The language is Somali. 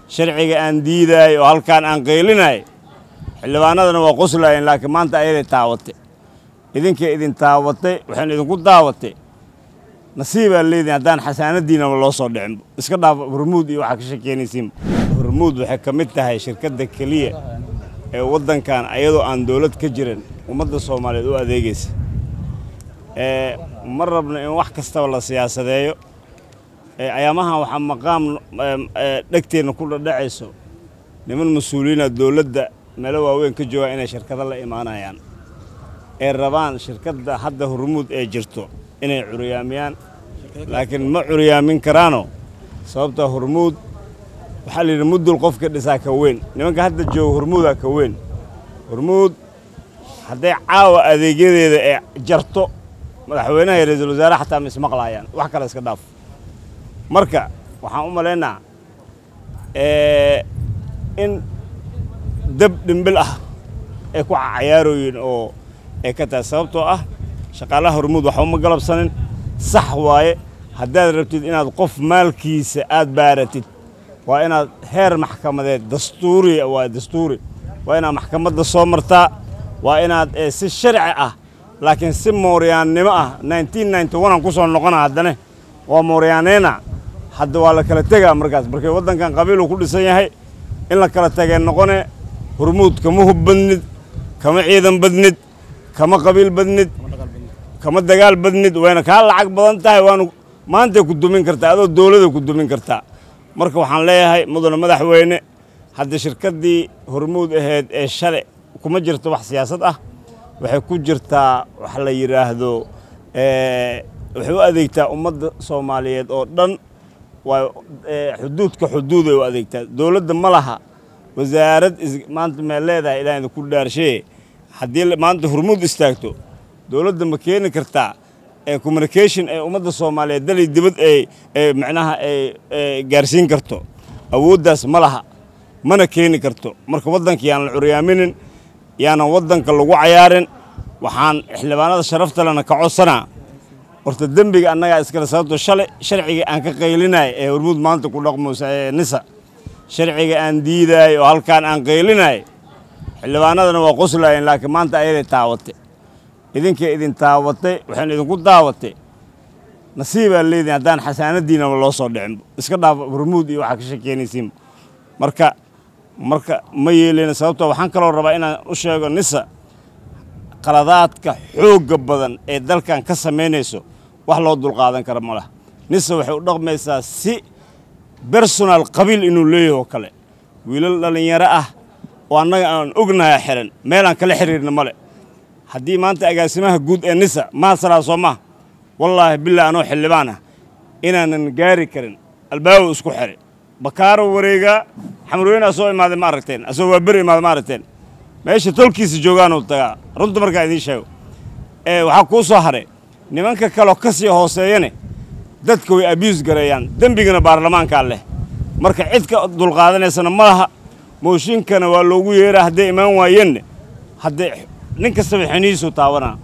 sharciga aan diidaay oo halkaan aan qaylinay xildhibaanadana waa qoslaayeen laakiin maanta ayaday taawatay idinkay idin taawatay waxaynu idinku daawatay nasiibaa leediin haddaan xasaanadiinaba loo soo dhicinba iska dhaaf hormuud iyo waxaa ka shekeynaysiinba hormuud waxay ka mid tahay shirkadda keliya ee waddankan ayadoo aan dowlad ka jirin ummadda soomaaliyeed u adeegaysa ee ma rabno in wax kastaba la siyaasadeeyo ee ayaamahan waxaa maqaam dhegteenna ku dhadhacayso niman mas-uuliyiina dowladda meelo waaweyn ka joogaan inay shirkado la imaanayaan ee rabaan shirkadda hadda hormuud ee jirto inay curyaamiyaan laakiin ma curyaamin karaano sababta hormuud waxaa la yidhi muddul qofka dhisaa ka weyn nimanka hadda jooga hormuudaa ka weyn hormuud hadday caawa adeegyadeeda ee jarto madaxweynaha iyo ra-iisul wasaare xataa ma ismaqlaayaan wax kale iska dhaaf marka waxaan u malaynaa in dab dhimbil ah ay ku cayaarooyin oo ay ka tahay sababtoo ah shaqaalaha hormuud waxba ma galabsanin sax waaye haddaad rabtid inaad qof maalkiisa aad baaratid waa inaad heer maxkamadeed dastuuri waa dastuuri waa inaad maxkamadda soo martaa waa inaad si sharci ah laakiin si mooryaannimo ah aan ku soo noqona haddane waa mooryaaneyna hadda waa la kala tegaa markaas markay waddankan qabiiluu ku dhisan yahay in la kala tegee noqone hormuud kama hub badnid kama ciidan badnid kama qabiil badnid kama dagaal badnid wayna kaa lacag badan tahay waanu maantay ku dumin kartaa adoo dowlada ku dumin kartaa marka waxaan leeyahay mudane madaxweyne hadda shirkaddii hormuud ahayd ee shale kuma jirto wax siyaasad ah waxay ku jirtaa wax la yidhaahdo waxay u adeegtaa ummadda soomaaliyeed oo dhan waa xuduudka xuduuday u adeegtaa dowladda ma laha wasaarad maanta mee leedahay ilaa idinku dhaarshee haddii maanta hormuud istaagto dowladda ma keeni kartaa ee communication ee ummadda soomaaliyeed dalay dibad ee macnaha ay gaarsiin karto awooddaas ma laha mana keeni karto marka waddanka yaan la curyaaminin yaanan waddanka lagu cayaarin waxaan xildhibaanada sharafta lena ka codsanaa horta dembiga annagaa iskale sababto shalay sharciga aan ka qaylinay ee hormuud maanta ku dhaqmaysa ee nisa sharciga aan diidaay oo halkaan aan qaylinay xildhibaanadana waa qoslaayeen laakiin maanta ayaday taawatay idinkay idin taawatay waxaynu idinku daawatay nasiibaa leediin haddaan xasaanadiinaba loo soo dhicinba iska dhaaf hormuud iyo waxaa ka shekeynaysiinba marka marka ma yeeleyna sababtoo waxaan kaloo rabaa inaan u sheego nisa qaladaadka xoogga badan ee dalkan ka samaynayso wax loo dulqaadan kara ma laha nisa waxay u dhaqmaysaa si bersonal qabiil inuu leeyahay oo kale wiilal dhallinyaro ah oo annaga aan ognahay xiran meelaan kala xiriirna male haddii maanta agaasimaha guud ee nisa maasalaa soo maha wallaahi bilaa anoo xildhibaan ah inaanan gaari karin albaabow isku xiray bakaaro wareegaa xamarweyne asoo imaaday ma aragteen asoo waa beri imaaday ma aragteen meesha tolkiisa joogaanuu tagaa runta markaa idiin sheego ee waxaa kuu soo haray nimanka kaleo ka sii hooseeyane dadka way abius gareeyaan dembigana baarlamaankaa leh marka cid ka dulqaadanaysana ma laha mooshinkana waa loogu yeeraa hadday imaan waayeenna haddee nin kastaba xinihiisuu taabanaa